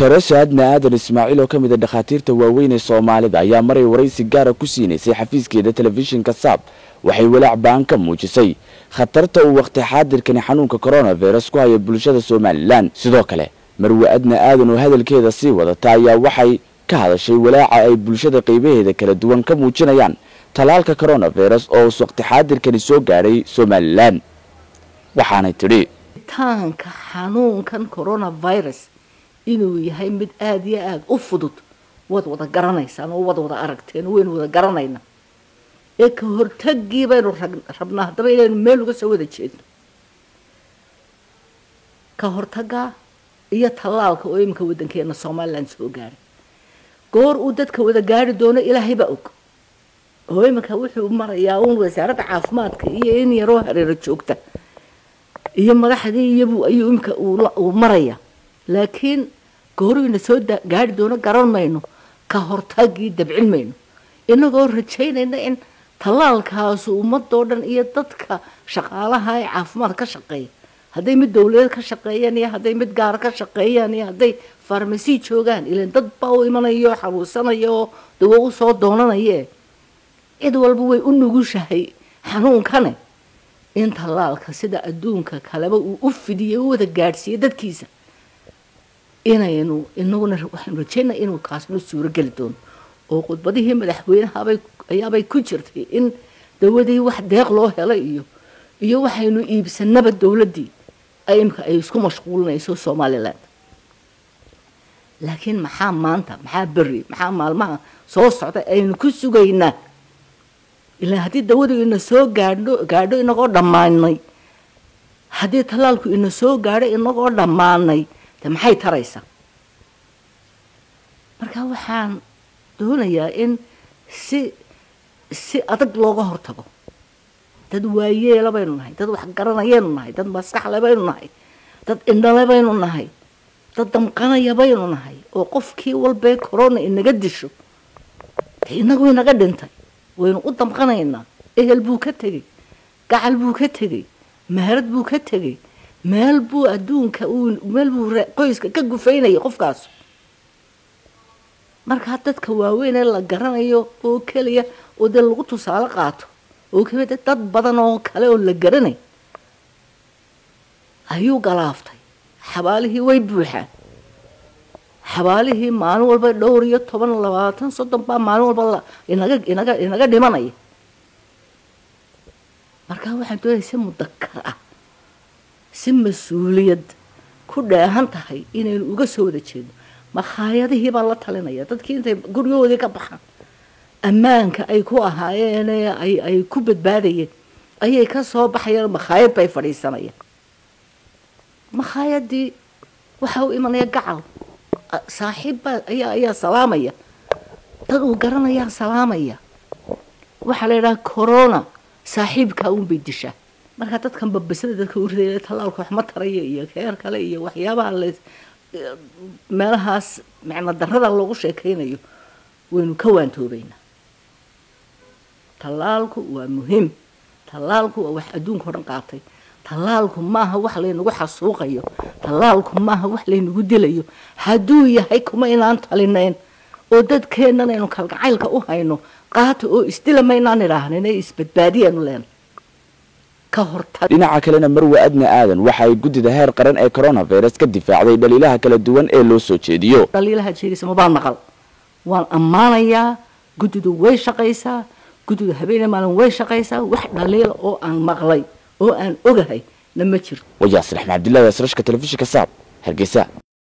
doctor saadna aadan ismaaciil oo ka mid a dhakhaatiirta waaweyn ee soomaalida ayaa maray waraysi gaara ku siinaysay xafiiskeeda telefishinka saab waxay walaac baan ka muujisay khatarta uu waqti xaadirkani xanuunka coronavirus ku haya bulshada somalilan sidoo kale marwe adna aadan oo hadalkeeda sii wadata ayaa waxay ka hadashay walaaca ay bulshada qaybaheeda kala duwan ka muujinayaan tallaalka coronavirus oo us waqti xaadirkani soo gaadhay somalilan waxaanay tidhi taanka xanuunkan coronavirus inuu yahay mid aada iyo aada u fudud waad wada garanaysaan oo waad wada aragteen oo waynu wada garanayna ee ka hortagii baynu rabnaa haddaba inaynu meel uga soo wada jeedno ka hortaga iyo tallaalka oo iminka waddankeena somalilan soo gaadhay goor uu dadka wada gaari doono ilaahay baa og oo iminka wuxuu marayaa uun wasaaradda caafimaadka iyo in yaroo hareero joogta iyo madaxdii iyabu ayuu iminka uu maraya laakiin gooruyna soo gaari doono garan mayno ka hortagii dabcin mayno inagoo rajaynayna in tallaalkaasu ummadoo dhan iyo dadka shaqaalaha ee caafimaad ka shaqeeya hadday mid dowladeed ka shaqeeyaan iyo hadday mid gaara ka shaqeeyaan iyo hadday farmasi joogaan ilan dad baa u imanaya oo xanuunsanaya oo dawo u soo doonanaye cid walba way u nugushahay xanuunkane in tallaalka sida adduunka kaleba uu u fidiyey u wada gaadhsiiyo dadkiisa inaynu inaguna waxaynu rajaynaa inuu kaasna suurogeli doono oo khudbadihii madaxweynahabay ayaabay ku jirtay in dawadii wax deeq loo helay iyo iyo waxaynu iibsanaba dowladdii imka ay isku mashquulinayso somalilan laakiin maxaa maanta maxaa beri maxaa maalmaha soo socda aynu ku sugaynaa ilaa haddii dawadu ina soo gaadho gaadho inagoo dhammaanay haddii tallaalku ina soo gaadho inagoo dhammaanay de maxay taraysaa marka waxaan doonayaa in si si adag looga hortago dad waayeela baynu nahay dad wax garanayaynu nahay dad maskaxle baynu nahay dad indhale baynu nahay dad damqanaya baynu nahay oo qofkii walbee corona inaga disho de inagu inaga dhintay waynu u damqanaynaa ehel buu ka tegey gacal buu ka tegey meherad buu ka tegey meel buu adduunka meel buu qoyska ka gufaynayay qofkaas markaa dadka waaweyn ee la garanayo oo keliya oo dee lagu tusaale qaato oo keliya de dad badan oo kale oo la garanay ayuu galaaftay xabaalihii way buuxaan xabaalihii maalin walba dhowr iyo toban labaatan soddon baa maalin walba inaga inaga inaga dhimanaya markaa waxaan doonaya si mudakar ah si mas-uuliyad ku dheehan tahay inaynu uga soo wada jeedno makhaayadihii baa la talinaya dadkii intay guryahoodii ka baxaan ammaanka ay ku ahaayeen ay ay ku badbaadayeen ayay ka soo baxayeen makhaayad bay fadhiisanayaan makhaayadii waxa u imanaya gacal saaxiibbaa ayaa ayaa salaamaya dad uu garanayaa salaamaya waxaa la yidhaha corona saaxiibkaa uunbay dishaa markaa dadkan babasada dadka u ridaya tallaalka wax ma taraya iyo keer kale iyo waxyaabaha la meelahaas micno darrada loogu sheekaynayo waynu ka waantoobaynaa tallaalku waa muhiim tallaalku waa wax adduunka o dhan qaatay tallaalku maaha wax laynagu xasuuqayo tallaalku maaha wax laynagu dilayo hadduu yahay kuma inaan talinayn oo dadkeennan aynu kalgacaylka u hayno qaata oo isdila maynaan idhaahnin ee isbadbaadiyaanu leena dhinaca kalena marwe adna aadan waxa ay guddida heer qaran ee coronavirus ka difaacday dhaliilaha kala duwan ee loo soo jeediyo dhaliilaha jeedisa mabaan maqal waan ammaanayaa guddidu way shaqaysaa guddidu habeene maalin way shaqaysaa wax dhaliila oo aan maqlay oo aan ogahay na ma jirto wayaasir axmed cabdillahi asrashka telefishinka saab hargeysa